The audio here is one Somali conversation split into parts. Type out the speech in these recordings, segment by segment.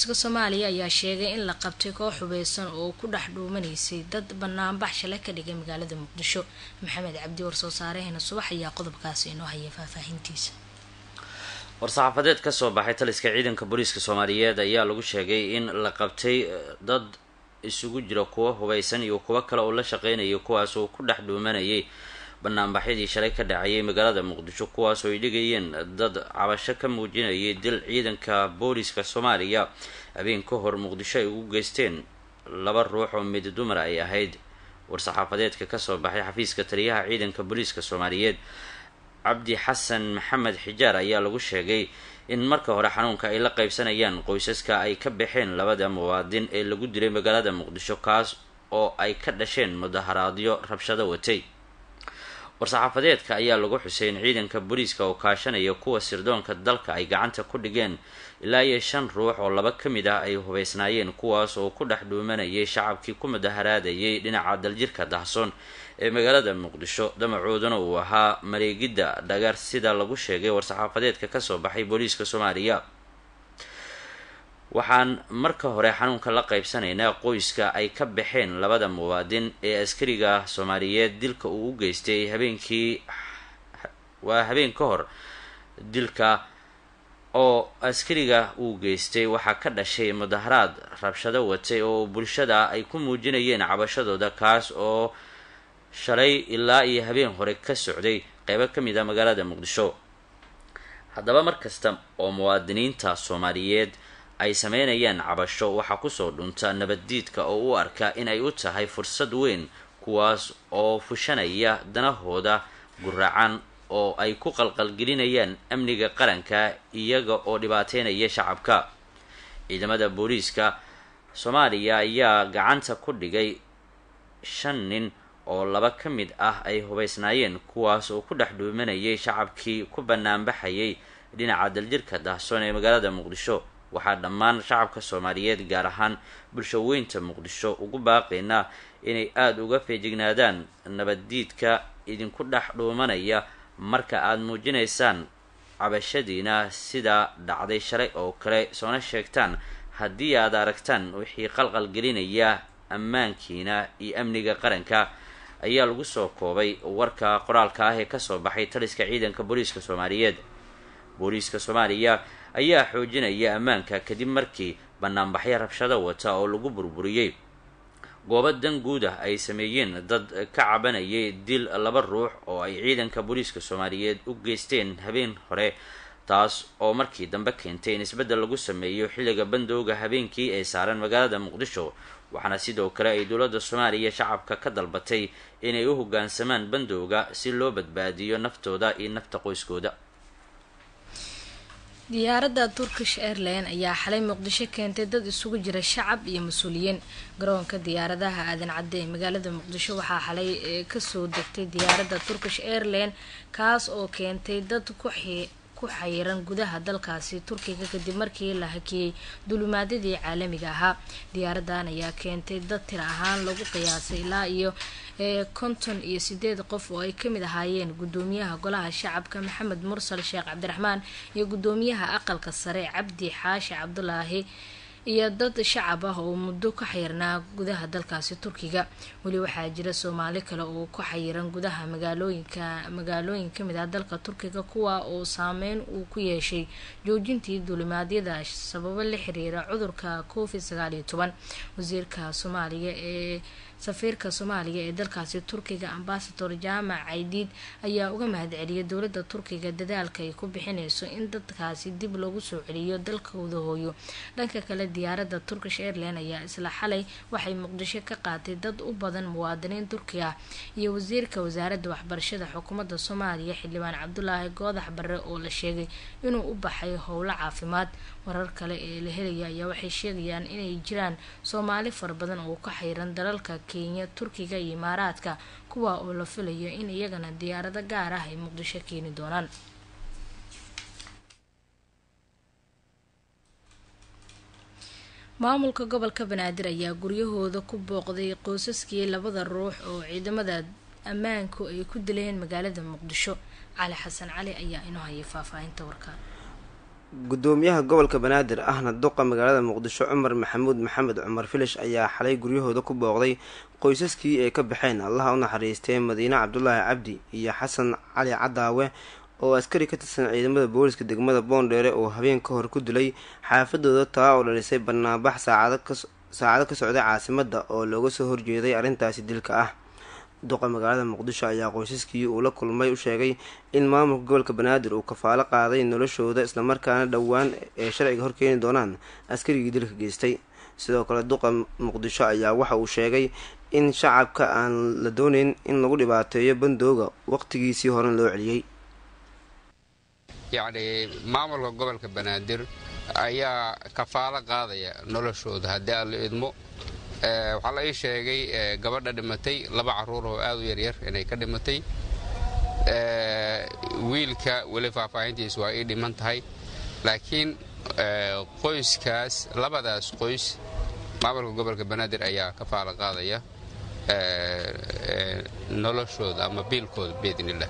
booliska soomaaliya ayaa sheegay in la qabtay koox hubeysan oo ku dhex dhuumanaysay dad banaanbax shalay ka dhigay magaalada muqdisho maxamed cabdi warsoo saareheena subax ayaa qodobkaasi inoo haya faahfaahintiisa war-saxaafadeed ka soo baxay taliska ciidanka booliiska soomaaliyeed ayaa lagu sheegay in la qabtay dad isugu jira kuwo hubeysan iyo kuwo kale oo la shaqeynayay kuwaas oo ku dhex dhuumanayay banaanbaxyadii shalay ka dhacayay magaalada muqdisho kuwaas oo ay dhigayeen dad cabasho ka muujinayay dil ciidanka booliiska soomaaliya habeen ka hor muqdisho ay ugu geysteen laba ruux oo mid dumar ay ahayd war-saxaafadeedka kasoo baxay xafiiska taliyaha ciidanka booliiska soomaaliyeed cabdi xasan maxamed xijaar ayaa lagu sheegay in marka hore xanuunka ay la qaybsanayaan qoysaska ay ka baxeen labada muwaadin ee lagu dilay magaalada muqdisho kaas oo ay ka dhasheen mudaharaadyo rabshado watay war-saxaafadeedka ayaa lagu xusay in ciidanka booliiska oo kaashanaya kuwa sirdoonka dalka ay gacanta ku dhigeen ilaa iyo shan ruux oo laba ka mid ah ay hubeysnaayeen kuwaas oo ku dhex dhuumanayay shacabkii ku mudaharaadayay dhinaca daljirka dahsoon ee magaalada muqdisho damacooduna uu ahaa mareegidda dhagar sida lagu sheegay war-saxaafadeedka kasoo baxay booliiska soomaaliya waxaan marka hore xanuunka la qaybsanaynaa qoyska ay ka baxeen labada muwaadin ee askariga soomaaliyeed dilka uu u geystay habeenkii waa habeen ka hor dilka oo askariga uu geystay waxaa ka dhashay mudaharaad rabshado watay oo bulshada ay ku muujinayeen cabashadooda kaas oo shalay ilaa iyo habeen hore ka socday qeybo ka mid a magaalada muqdisho haddaba mar kasta oo muwaadiniinta soomaaliyeed ay sameynayaan cabasho waxaa kusoo dhunta nabaddiidka oo u arka in ay u tahay fursad weyn kuwaas oo fushanaya danahooda guracan oo ay ku qalqalgelinayaan amniga qaranka iyaga oo dhibaateynaya shacabka ciidamada booliiska soomaaliya ayaa gacanta ku dhigay shan nin oo laba ka mid ah ay hubeysnaayeen kuwaas oo ku dhex dhuumanayay shacabkii ku banaanbaxayay dhinaca daljirka dahsoon ee magaalada muqdisho waxaa dhammaan shacabka soomaaliyeed gaar ahaan bulshaweynta muqdisho ugu baaqaynaa inay aada uga feejignaadaan nabaddiidka idinku dhex dhuumanaya marka aada muujinaysaan cabashadiina sidaa dhacday shalay oo kale soona sheegtaan haddii aad aragtaan wixii qalqal gelinaya ammaankiina iyo amniga qaranka ayaa lagu soo koobay warka qoraalka ah ee kasoo baxay taliska ciidanka booliiska soomaaliyeed booliiska soomaaliya ayaa xoojinaya ammaanka kadib markii banaanbaxyo rabshado wata oo lagu burburiyey goobo dan guud ah ay sameeyeen dad ka cabanayay dil laba ruux oo ay ciidanka booliiska soomaaliyeed u geysteen habeen hore taas oo markii dambe keentay in isbeddel lagu sameeyo xilliga bandowga habeenkii ee saaran magaalada muqdisho waxaana sidoo kale ay dowladda soomaaliya shacabka ka dalbatay inay u hoggaansamaan bandowga si loo badbaadiyo naftooda iyo nafta qoyskooda diyaaradda turkish airline ayaa xalay muqdisho keentay dad isugu jira shacab iyo mas-uuliyiin garoonka diyaaradaha aadan cadde ee magaalada muqdisho waxaa xalay kasoo degtay diyaaradda turkish airline kaas oo keentay dad ku ku xayiran gudaha dalkaasi turkiga kadib markii la hakiyey dulimaadyadii caalamiga ahaa diyaaradan ayaa keentay dad tir ahaan lagu qiyaasay ilaa iyo konton iyo sideed qof oo ay kamid ahaayeen gudoomiyaha golaha shacabka maxamed mursal sheekh cabdiraxmaan iyo gudoomiyaha aqalka sare cabdi xaashi cabdulaahi iyo dad shacab ah oo muddo ka xayirnaa gudaha dalkaasi turkiga weli waxaa jira soomaali kale oo ku xayiran gudaha magaalooyinka magaalooyin kamid ah dalka turkiga kuwa oo saameyn uu ku yeeshay joojintii duulimaadyada sababo la xiriira cudurka covid sagaal iyo toban wasiirka soomaaliya ee safiirka soomaaliya ee dalkaasi turkiga ambasador jaamac caydiid ayaa uga mahadceliyay dowladda turkiga dadaalka ay ku bixineyso in dadkaasi dib loogu soo celiyo dalkooda hooyo dhanka kale diyaaradda turkish airline ayaa isla xalay waxay muqdisho ka qaatay dad u badan muwaadiniin turki ah iyo wasiirka wasaaradda waxbarashada xukuumadda soomaaliya xildhibaan cabdulaahi goodax barre oo la sheegay inuu u baxay howlo caafimaad warar kale ee la helaya ayaa waxay sheegayaan inay jiraan soomaali fara badan oo ka xayran dalalka kenya turkiga iyo imaaraadka kuwa oo la filayo in iyagana diyaarado gaar ah ay muqdisho keeni doonaan maamulka gobolka banaadir ayaa guryahooda ku booqday qoysaskii labada ruux oo ciidamada ammaanku ay ku dileen magaalada muqdisho cali xasan cali ayaa inoo hayay faahfaahinta warkaan gudoomiyaha gobolka banaadir ahna duqa magaalada muqdisho cumar maxamuud maxamed cumar filish ayaa xalay guryahooda ku booqday qoysaskii ay ka baxeen allaha u naxariistee madiine cabdulaahi cabdi iyo xasan cali cadaawe oo askari ka tirsan ciidamada booliska degmada boondheere oo habeen ka hor ku dilay xaafadooda taa oo dhalisay banaanbax saacado ka socday caasimada oo looga soo horjeeday arrintaasi dilka ah duqa magaalada muqdisho ayaa qoysaskii uu la kulmay u sheegay in maamulka gobolka banaadir uu kafaalo qaaday noloshooda islamarkaana dhowaan ee sharciga horkeeni doonaan askarigii dilka geystay sidoo kale duqa muqdisho ayaa waxa uu sheegay in shacabka aan la dooneyn in lagu dhibaateeyo bandooga waqtigiisii horen loo celiyey yacni maamulka gobolka banaadir ayaa kafaalo qaadaya noloshooda haddii aan la idmo waxaa la ii sheegay gabadha dhimatay laba caruur oo aad u yaryar inay ka dhimatay wiilka weli faahfaahintiis waa ii dhiman tahay laakiin qoyskaas labadaas qoys maamulka gobolka banaadir ayaa kafaalo qaadaya noloshooda ama biilkooda biidnillah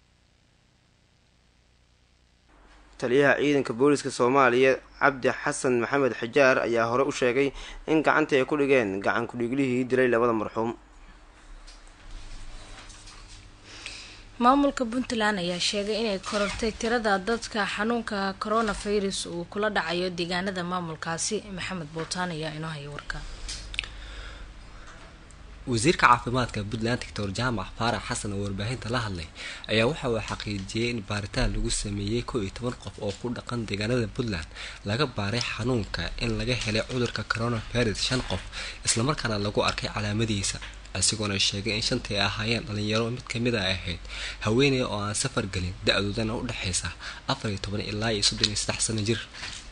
taliyaha ciidanka booliska soomaaliya cabdi xasan maxamed xijaar ayaa hore u sheegay in gacanta ay ku dhigeen gacan ku-dhiiglihii dilay labada marxuum maamulka puntland ayaa sheegay inay korortay tirada dadka xanuunka coronavirus uu kula dhacayo deegaanada maamulkaasi maxamed bootaan ayaa inoo haya warka wasiirka caafimaadka puntland doctor jaamac faarax xasan oo warbaahinta la hadlay ayaa waxa uu xaqiijiyey in baaritaan lagu sameeyey kow iyo toban qof oo ku dhaqan deegaanada puntland laga baaray xanuunka in laga helay cudurka coronavirus shan qof islamarkaana lagu arkay calaamadihiisa isagoona sheegay in shantii ahaayeen dhalinyaro mid kamid a ahayd haweeney oo aan safar gelin da-doodana u dhexaysa afar iyo toban ilaa iyo soddon iyo saddex sano jir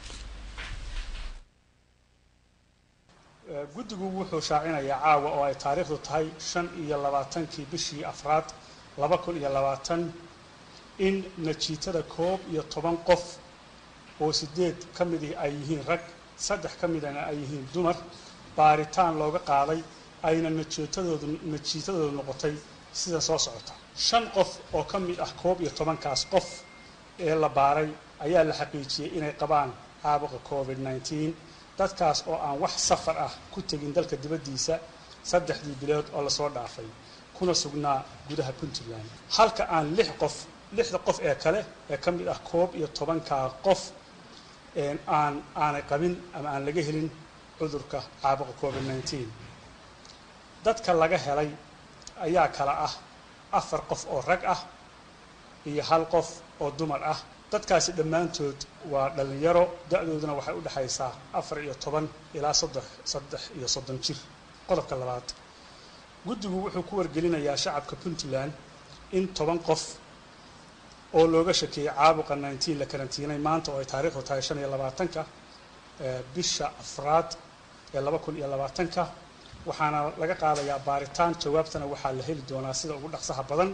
guddigu wuxuu shaacinayaa caawa oo ay taariikhdu tahay shan iyo labaatankii bishii afraad laba kun iyo labaatan in najiitada koob iyo toban qof oo sideed ka midii ay yihiin rag saddex ka midana ay yihiin dumar baaritaan looga qaaday ayna najiitadoodu najiitadoodu noqotay sida soo socota shan qof oo ka mid ah koob iyo tobankaas qof ee la baaray ayaa la xaqiijiyey inay qabaan caabuqa covid nneteen dadkaas oo aan wax safar ah ku tegin dalka dibaddiisa saddexdii bilood oo lasoo dhaafay kuna sugnaa gudaha puntland halka aan lix qof lixda qof ee kale ee ka mid ah koob iyo tobankaa qof aan aanay qabin ama aan laga helin cudurka caabuqa covid nneteen dadka laga helay ayaa kala ah afar qof oo rag ah iyo hal qof oo dumar ah dadkaasi dhammaantood waa dhallinyaro da-dooduna waxay u dhexaysaa afar iyo toban ilaa soddex saddex iyo soddon jir qodobka labaad guddigu wuxuu ku wargelinayaa shacabka puntland in toban qof oo looga shakeeyey caabuqa nneteen la karantiinay maanta oo ay taariikhdu tahay shan iyo labaatanka bisha afraad ee laba kun iyo labaatanka waxaana laga qaadayaa baaritaan jawaabtana waxaa la heli doonaa sida ugu dhaqsaha badan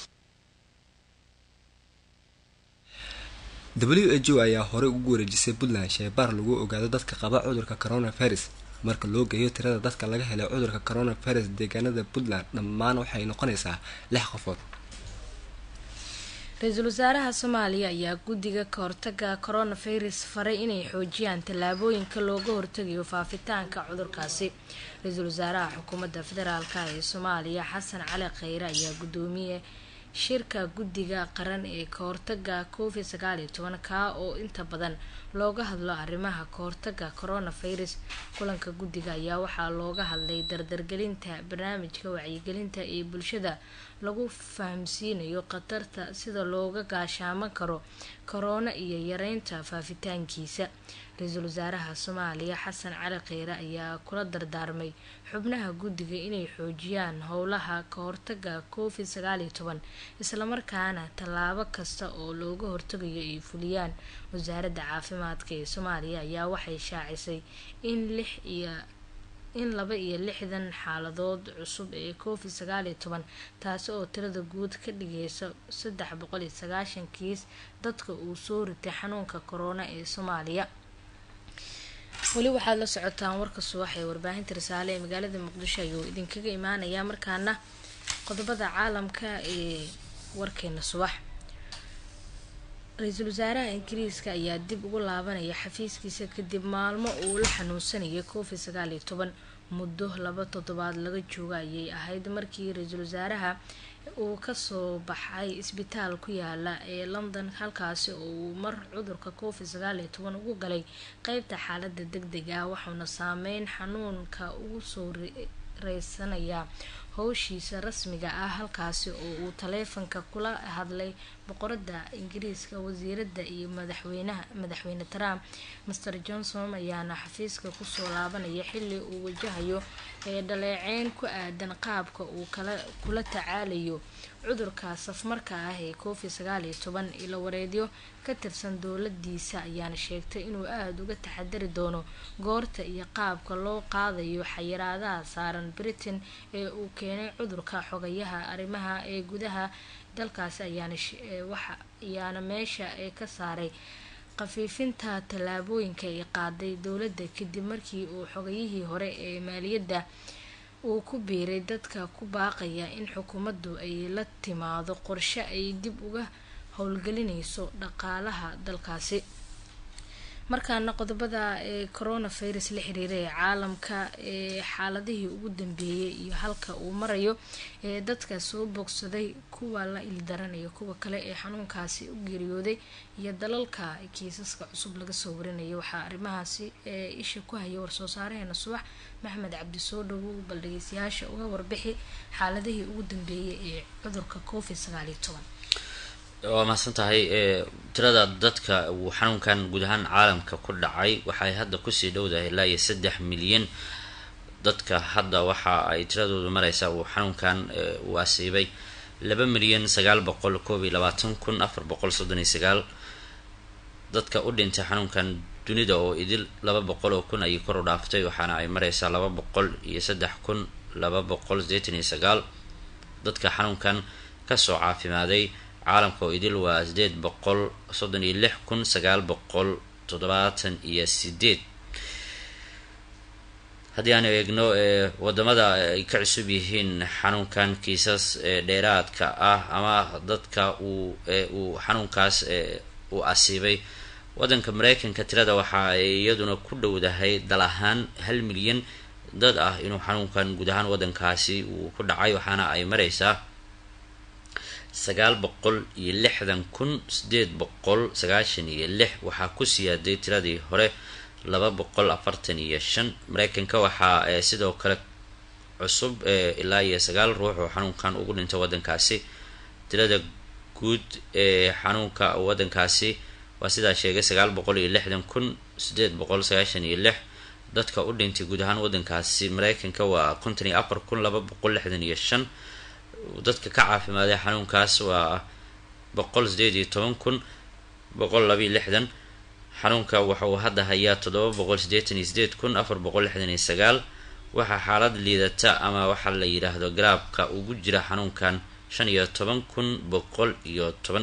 w h o ayaa horey ugu wareejisay puntland sheebaar lagu ogaado dadka qaba cudurka coronavirus marka loo geeyo tirada dadka laga helay cudurka coronavirus deegaanada puntland dhammaan waxay noqonaysaa lix qofood ra-iisul wasaaraha soomaaliya ayaa guddiga ka hortaga coronavirus faray inay xoojiyaan tallaabooyinka looga hortagayo faafitaanka cudurkaasi ra-iisul wasaaraha xukuumadda federaalk ee soomaaliya xasan cali kheyre ayaa guddoomiye shirka guddiga qaran ee kahortaga covid sagaal iyo toban kaa oo inta badan looga hadlo arrimaha kahortaga coronavirus kulanka guddiga ayaa waxaa looga hadlay dardargelinta barnaamijka wacyigelinta ee bulshada lagu fahamsiinayo khatarta sida looga gaashaaman karo korona iyo yareynta faafitaankiisa ra-iisul wasaaraha soomaaliya xasan cali kheyre ayaa kula dardaarmay xubnaha guddiga inay xoojiyaan howlaha kahortaga covid sagaal iyo toban islamarkaana tallaabo kasta oo looga hortagayo ay fuliyaan wasaaradda caafimaadka ee soomaaliya ayaa waxay shaacisay in lix iyo in laba iyo lixdan xaaladood cusub ee covid sagaal iyo toban taasi oo tirada guud ka dhigaysa saddex boqol iyo sagaashan kiis dadka uu soo ritay xanuunka corona ee soomaaliya weli waxaad la socotaan warka subax ee warbaahinta risaale ee magaalada muqdisho ayuu idinkaga imaanayaa markaana qodobada caalamka ee warkeena subax ra-iisul wasaaraha ingiriiska ayaa dib ugu laabanaya xafiiskiisa kadib maalmo uu la xanuunsanayay covid sagaal iyo toban muddo laba toddobaad laga jooga ayay ahayd markii ra-iisul wasaaraha uu kasoo baxay isbitaal ku yaala ee london halkaasi oo uu mar cudurka covid sagaal iyo toban ugu galay qeybta xaalada deg deg ah waxauna saameyn xanuunka ugu soo reysanayaa howshiisa rasmiga ah halkaasi oo uu taleefanka kula hadlay boqorada ingiriiska wasiirada iyo madaxweynaha madaxweyne trump master johnson ayaana xafiiska kusoo laabanaya xili uu wajahayo ee dhaleeceyn ku aadan qaabka uu kala kula tacaalayo cudurka safmarka ah ee covid sagaal iyo toban ilo wareedyo ka tirsan dowladiisa ayaana sheegtay inuu aada uga taxadari doono goorta iyo qaabka loo qaadayo xayiraadaha saaran britain ee uu keenay cudurka xogayaha arrimaha ee gudaha dalkaasi ayaana waxa ayaana meesha ee ka saaray khafiifinta tallaabooyinka ay qaaday dowladda kadib markii uu xogayihii hore ee maaliyadda uu ku biiray dadka ku baaqaya in xukuumaddu ay la timaado qorshe ay dib uga howlgelinayso dhaqaalaha dalkaasi markaana qodobada ee coronavirus la xiriira ee caalamka ee xaaladihii ugu dambeeyay iyo halka uu marayo ee dadka soo bogsaday kuwa la ildaranayo kuwa kale ee xanuunkaasi u geeriyooday iyo dalalka kiisaska cusub laga soo warinaya waxaa arrimahaasi ee isha ku haya war-soo saareheena subax maxmed cabdi soo dhawow bal dhageystayaasha uga warbixi xaaladihii ugu dambeeyay ee cudurka covid sagaal iyo toban waa mahadsan tahay tirada dadka uu xanuunkan guud ahaan caalamka ku dhacay waxay hadda kusii dhowdahay ilaa iyo saddex milyan dadka hadda waxa ay tiradoodu mareysaa uu xanuunkan uu asiibay laba milyan sagaal boqol koob iyo labaatan kun afar boqol soddon iyo sagaal dadka u dhintay xanuunkan dunida oo idil laba boqol oo kun ayay kor u dhaaftay waxaana ay mareysaa laba boqol iyo saddex kun laba boqol sideetan iyo sagaal dadka xanuunkan kasoo caafimaaday caalamka oo idil waa sideed boqol soddon iyo lix kun sagaal boqol toddobaatan iyo sideed haddii aanu eegno wadamada ay ka cusub yihiin xanuunkan kiisas dheeraadka ah ama dadka uu uu xanuunkaas uu asiibay wadanka mareykanka tirada waxa ay iyaduna ku dhowdahay dal ahaan hal milyan dad ah inuu xanuunkan guud ahaan wadankaasi uu ku dhacay waxaana ay mareysaa sagaal boqol iyo lixdan kun sideed boqol sagaashan iyo lix waxaa ku siyaaday tiradii hore laba boqol afartan iyo shan mareykanka waxaa sidoo kale cusub ilaa iyo sagaal ruux oo xanuunkan ugu dhintay wadankaasi tirada guud ee xanuunka wadankaasi waa sidaa sheegay sagaal boqol iyo lixdan kun sideed boqol sagaashan iyo lix dadka u dhintay guud ahaan wadankaasi mareykanka waa konton iyo afar kun laba boqol lixdan iyo shan dadka ka caafimaaday xanuunkaas waa boqol sideed iyo toban kun boqol labayo lixdan xanuunka waxa uu hadda hayaa toddoba boqol sideetan iyo sideed kun afar boqol lixdan iyo sagaal waxaa xaalad liidata ama waxaa la yidhaahdo garaabka ugu jira xanuunkan shan iyo toban kun boqol iyo toban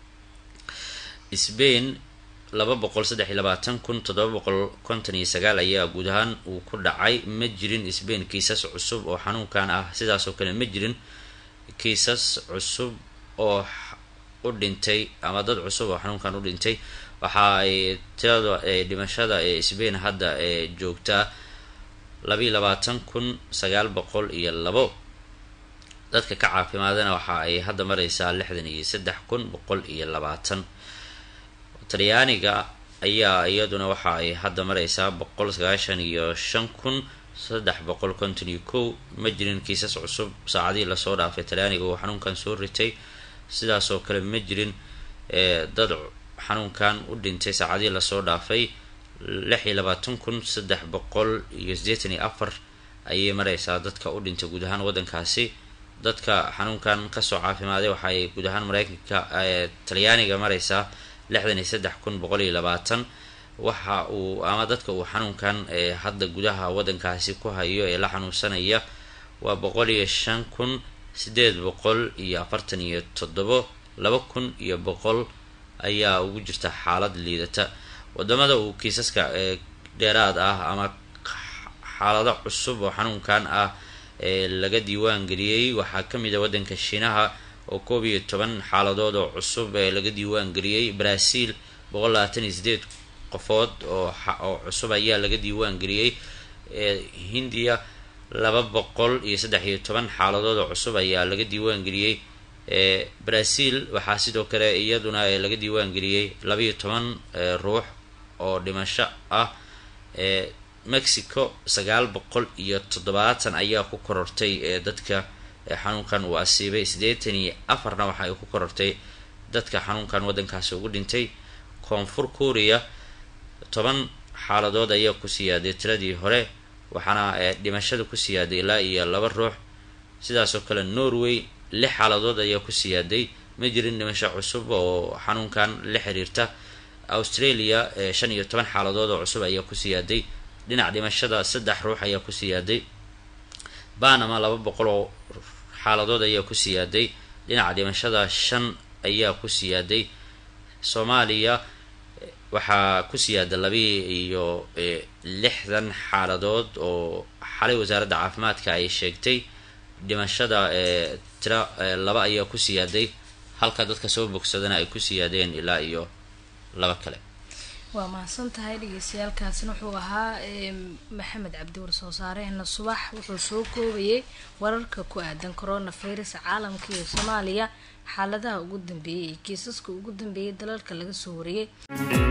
sbain laba boqol saddex iyo labaatan kun toddoba boqol konton iyo sagaal ayaa guud ahaan uu ku dhacay ma jirin sbain kiisas cusub oo xanuunkan ah sidaasoo kale ma jirin kiisas cusub oo u dhintay ama dad cusub oo xanuunkan u dhintay waxa ay tirada dhimashada ee sbain hadda ee joogtaa labayo labaatan kun sagaal boqol iyo labo dadka ka caafimaadana waxa ay hadda mareysaa lixdan iyo saddex kun boqol iyo labaatan talyaaniga ayaa iyaduna waxa ay hadda mareysaa boqol sagaashan iyo shan kun saddex boqol konton iyo kow ma jirin kiisas cusub saacadihii lasoo dhaafay talyaaniga uu xanuunkan soo ritay sidaasoo kale ma jirin dad xanuunkan u dhintay saacadihii lasoo dhaafay lix iyo labaatan kun saddex boqol iyo siddeetan iyo afar ayay mareysaa dadka u dhintay guud ahaan wadankaasi dadka xanuunkan kasoo caafimaaday waxa ay guud ahaan mareykanka talyaaniga mareysaa lixdan iyo saddex kun boqol iyo labaatan waxa uu ama dadka uu xanuunkan hadda gudaha wadankaasi ku hayo ee la xanuunsanaya waa boqol iyo shan kun sideed boqol iyo afartan iyo toddobo laba kun iyo boqol ayaa ugu jirta xaalad liidata wadamada uu kiisaska dheeraad ah ama xaalado cusub oo xanuunkan ah ee laga diiwaan geliyey waxaa kamid a wadanka shiinaha oo koob iyo toban xaaladood oo cusub ee laga diiwaan geliyey brazil boqol labaatan iyo sideed qofood oo oo cusub ayaa laga diiwaan geliyey hindiya laba boqol iyo saddex iyo toban xaaladood oo cusub ayaa laga diiwaan geliyey brazil waxaa sidoo kale iyaduna laga diiwaan geliyey labaiyo toban ruux oo dhimasho ah mexico sagaal boqol iyo toddobaatan ayaa ku korortay dadka xanuunkan uu asiibay siddeetan iyo afarna waxa ay ku korortay dadka xanuunkan waddankaasi ugu dhintay koonfur korea toban xaaladood ayaa ku siyaaday tiradii hore waxaana dhimashada ku siyaaday ilaa iyo laba ruux sidaasoo kale norway lix xaaladood ayaa ku siyaaday ma jirin dhimasho cusub oo xanuunkan la xiriirta australia shan iyo toban xaaladood oo cusub ayaa ku siyaaday dhinac dhimashada saddex ruux ayaa ku siyaaday banama laba boqol oo xaaladood ayaa ku siyaaday dhinaca dhimashada shan ayaa ku siyaaday soomaaliya waxaa ku siyaada labii iyo lixdan xaaladood oo xalay wasaaradda caafimaadka ay sheegtay dhimashada tira laba ayaa ku siyaaday halka dadka soo bogsadana ay ku siyaadeen ilaa iyo laba kale waa mahadsan tahay dhegeystayaalkaasina wuxuu ahaa maxamed cabdi war soo saareena subax wuxuu soo koobayay wararka ku aadan corona virus caalamka iyo soomaaliya xaaladaha ugu dambeeyay iyo kiisaska ugu dambeeyay dalalka laga soo wariyey